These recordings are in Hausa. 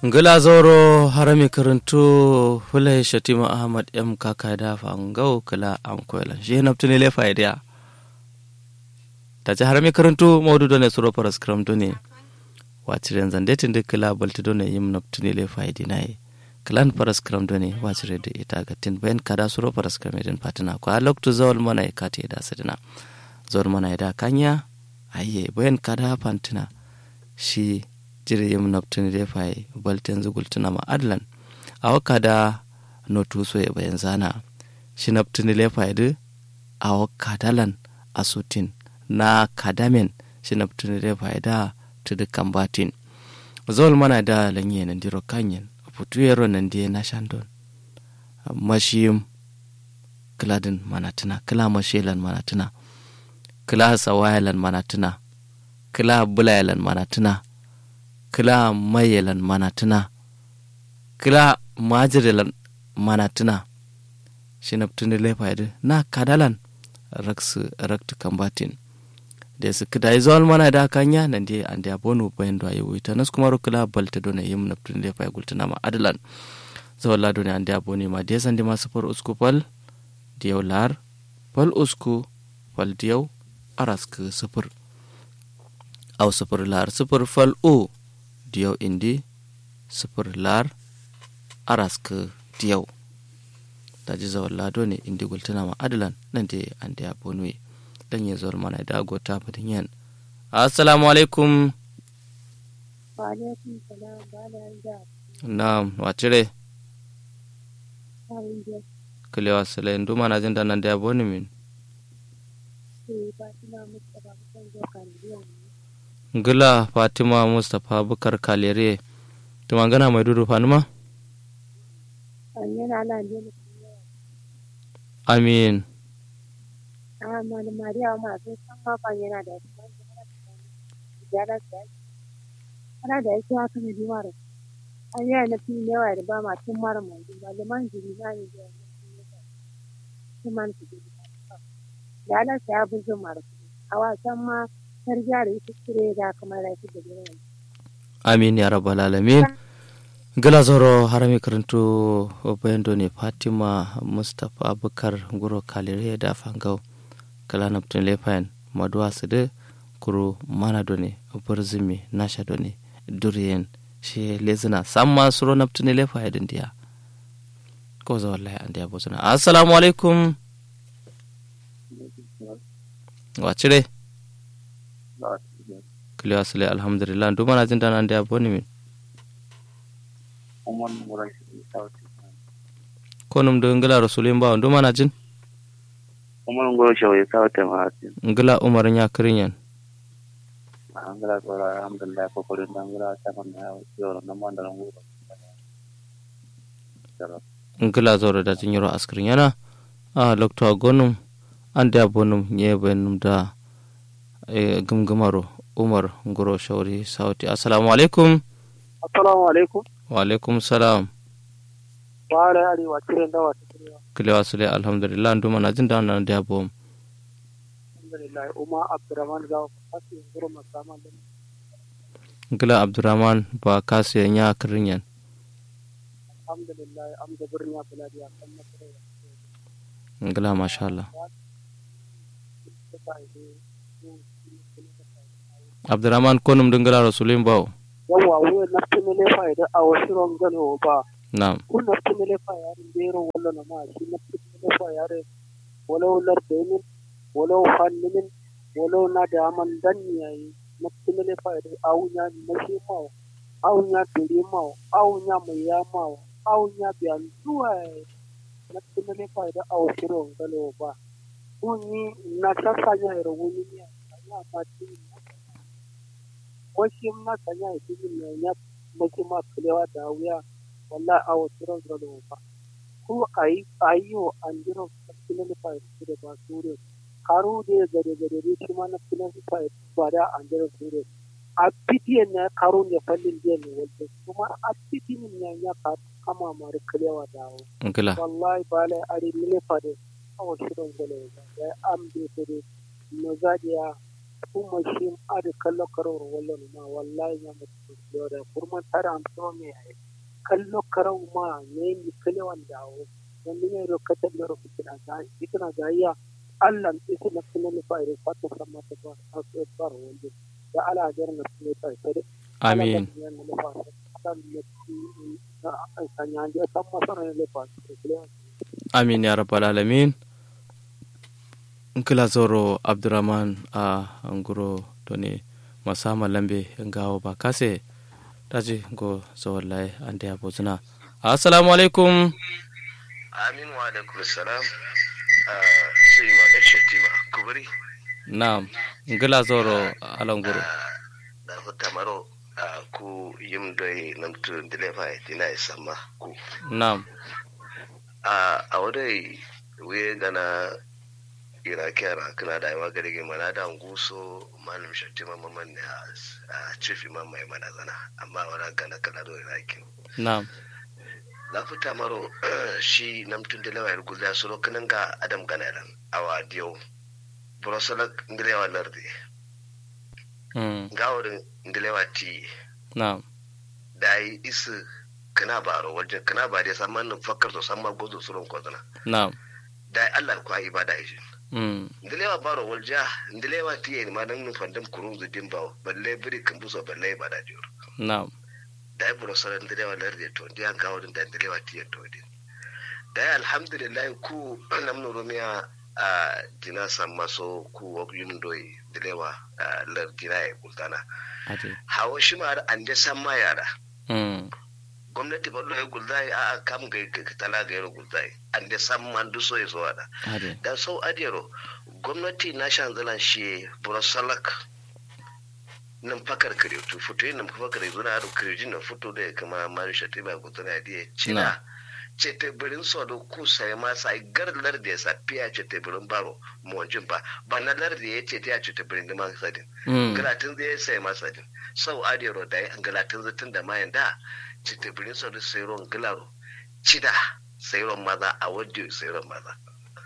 ngila zoro harami karantu fulai shatima ahmad m kaka da fangau kala an koyala shi naftu ne lefa idea ta ci harami karantu maudu done suro paras kram done wacire zande tinde kala balti done yim naftu ne lefa idea nai kalan paras kram done wacire da ita ga tin bayan kada suro paras kram idin patina ko alok to zawal mana ka te da sadina zawal mana da kanya ayye bayan kada fantina shi jiri yim noptini de fay balten zugultuna ma adlan awa kada no tuso e bayan zana shi noptini le fay de awa kadalan asutin na kadamen shi noptini le fay da tudu kambatin zol mana da lanye nan diro kanyen putu yero nan die na shandon mashim kladin manatuna kila mashelan manatuna kila sawayalan manatuna kila bulayalan manatuna kila mayelan manatuna kila majirilan manatuna shinaptuni lefayde na kadalan raksu raktu kambatin da su kida yi zuwa mana da kanya nan dai an da bonu bayan da yi ta nas kuma rukula balta dona yim naptuni lefay gultuna ma adalan zuwa la dona an da boni ma da san di masu far usku fal diyau lar fal usku fal diyau arasku sufur au sufur lar sufur fal o diyau indi sufur lar araska diyau da ji zawar lado ne indi gultuna ma adalan nan da an da ya bonwe dan ya zuwar mana da agota mutum yan assalamu alaikum wa alaikum salam ba da ja na wacire kawin je kilewa sile ndu mana jin da nan da ya boni min ke ba tuna mutu ba kusan zo kan biyan ngila fatima mustapha bukar kalere tuma gana mai dudu fanuma an yana ala ne ne amin a mani mariya ma sai san ma ban yana da shi ya da shi ana da yake haka ne bi mara an yi na fi yawa da ba ma tun mara mai ba da man jiri na ne da shi man su ji da ala sai abu zan mara a wasan ma tarjiya da ita kire da kamar da shi da gidan amin ya rabbal alamin gila zoro harami karantu bayando ne fatima mustapha bukar guro kalire da fangau kala naptin lefayan maduwa su da kuro mana done burzumi nasha done duriyen shi lezina samma suro naptin lefaya din diya ko za wallahi an diya bozuna assalamu alaikum wacire kiliwa sule alhamdulillah ndu mana jin dana ndiya boni min ko num do ngila rasulin bawo ndu mana jin umar ngoro shawo sawte ma asin ngila umar nya kirinyan angala sora alhamdulillah ko ko rinda ngala sama na yoro na manda ngoro ngila zoro da tin yoro askirin yana a lokto gonum ande abonum nyebe num da e gumgumaro umar ngoro shawri sauti assalamu alaikum assalamu alaikum wa alaikum salam wa ala ali wa kiran da wa tikiriwa kilewa sule alhamdulillah ndu mana jin dana da bom alhamdulillah umma abdurrahman ga fasi ngoro masama da ngila abdurrahman ba kasu nya kirinyan alhamdulillah am da birni buladi a kan masara ngila masha Allah abdurrahman konum dingila rasulin bawo yawa wuya na tumele fa'ida a wasu rangano ba na'am kun na tumele fa'ida bero wala na ma shi na tumele fa'ida walau lardainin walau fannimin walau na da man dan yayi na tumele fa'ida awunya na shi mawa awunya dore mawa awunya mai ya mawa awunya biyan zuwa na tumele fa'ida a wasu rangano ba kun yi na sasanya ya rawuni ne a ma wasu na sanya ya fi yin ya mace ma kulewa da wuya walla a wasu ran zalo ba ko a yi a yi wa an jira filin da fayar su da ba su ne karu da ya gare gare da shi ma na filin da fayar ba da an jira su ne a fitiyan na karu ne fallin jiya ne wanda kuma a fitiyan ne ya kama mara kulewa da wuya ngila wallahi ba la ari mile fade a wasu ran zalo ba ya am da su ne no zadiya kuma shi adi kallo karo wallo ma wallahi ya mutu da kurman tara am so me ai kallo karo ma ne ni kale wanda o wanda ne ro kata da ro fitina ga fitina ga ya Allah ita na kuma ni fa ire fata sama ta ba a so faro wanda da ala jar na ne ta sai amin amin ya rabbal alamin nkila zoro abdurrahman a nguro doni masama lambe ngawo ba kase taji go zawallai ande abozuna assalamu alaikum amin wa alaikum salam sai ma da shetima kubari na'am ngila zoro alanguro da hutta maro ku yim doy namtu dilefa dina sama ku na'am a wadai we gana ira kera kana da yawa gare mana da nguso malam shattima mamman ne a chief imam mai mana zana amma wala gana kana do irakin na'am na fita maro shi namtun dilewa ya gulla suro kanan ga adam ganaran awa diyo brosalak ndilewa lardi gawarin ndilewa ti na'am da yi isu kana baro wajen kana ba dai samman nan fakkar to samma gozo surun kozana na'am da yi allah kwa ibada yi mm ndilewa baro walja ndilewa ti yi ma dan nun fandam kurun zu dimbawo balle biri kan buso balle ibada jiro na'am da yi brosalak ndilewa lardi to ndiyan gawarin da ndilewa ti yi to din da yi alhamdulillah ku namnu rumiya a dina samma so ku wok yundoyi dilewa lardina ya gultana ade hawa shi ma an da samma yara mm gwamnati ba ya gulzai a kam ga tala ga yaro gulzai an da samma du so ya so da ade da sau adiyaro gwamnati na shan zalan shi burasalak nan fakar kare to fito yin nan fakar zuna da kirjin na fito da kama mari shati ba gulzana da ya cina ce teburin so da ku sai ma sai gar lardi ya safiya ce teburin baro mawajin ba ba na lardi ya ce ta ce teburin da man sadin mm galatin zai sai ma sadin sau adiyaro da ya galatin zatin da mayan da ce teburin so da sayron gilaro cida sayron maza a wadda sayron maza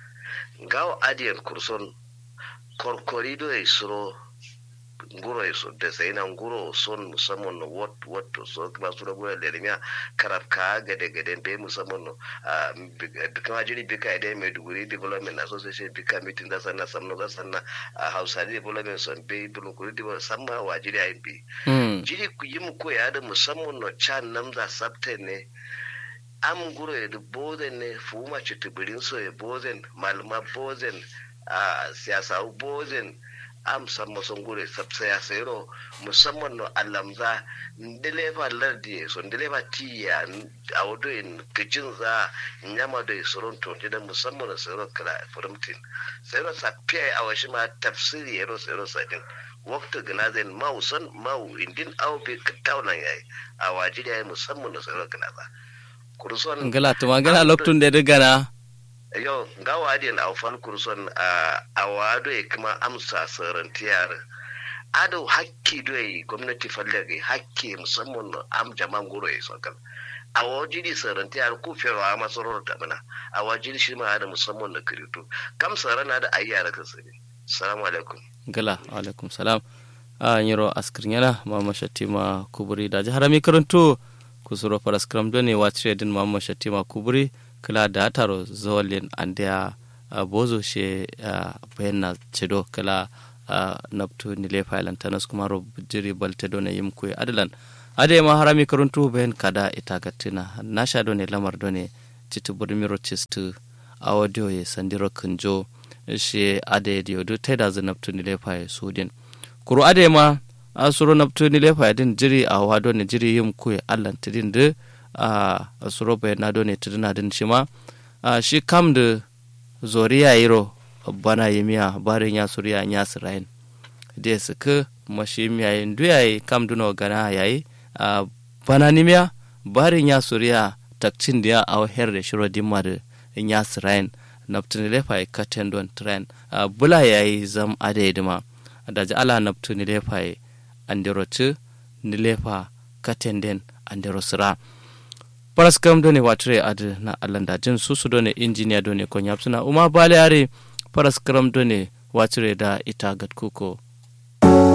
gawo adiyan kurson korkorido ya suro nguro ya so da sai na nguro son musamman na wat wat to so kuma su rabu da lemiya karab ka gade gade be musamman no kuma jiri bika ide mai duguri development association bika meeting da sanna samno da sanna hausa development son be bulun kuri development samma wa jiri ayin bi mm jiri ku yi mu koya da musamman no can nan za sabte ne am guro ya da bozen ne fuma ci tubirin so ya bozen malama bozen a siyasa bozen am samma son gure sabsa ya sayro musamman no alamza ndelefa lardi so ndelefa tiya a wado in kicin za nyama da soron to da musamman no sayro kala furumtin sayro sa piya a washi ma tafsiri yaro sayro sadin wakta ganazen mau son mau indin au be katawna yayi a wajiri yayi musamman no sayro ganaza kurson ngala to magana loktun de gana yau ga wadin a fan kurson a wado ya kuma amsa sarantiyar ado hakki doyi gwamnati fallage hakki musamman am jaman guro ya sokal a wajiri sarantiyar ku fiyarwa a masarar ta mana a wajiri shi ma da musamman na kirito kam sarana da ayyara ka sani salamu alaikum ngala alaikum salam a nyiro askirnyala mama shatima kuburi da jihar mi karanto kusuro paraskram done wachire din mama shatima kuburi kala da taro zawalin andia uh, bozo she uh, bayanna cedo kala uh, naptu nile failan tanas kuma ro jiri balte done yim kuy adalan ade ma harami karuntu bayan kada ita gatina nasha done lamar done citu burmiro cistu audio ye sandiro kunjo she ade dio do teda za naptu nile fai sudin kuru ade ma asuro naptu nile fai din jiri a wado ne jiri yim kuy allan tidin de a uh, suro bayan done tidina din shima uh, shi kam da zoriya yiro bana yimiya barin ya suriya ya sirayin da su ka mashi miyayin duyayi kam duno gana yayi a bana nimiya barin ya suriya takcin da ya a her da shiro dimma da ya sirayin naftuni lefa ka tendon tren a bula yayi zam ade dima da ji ala naftuni lefa andero ci nilefa ka tenden andero sira paraskam done watre ad na alanda jin susu done injiniya done ko nyapsuna uma bale are paraskram done watre da ita gat kuko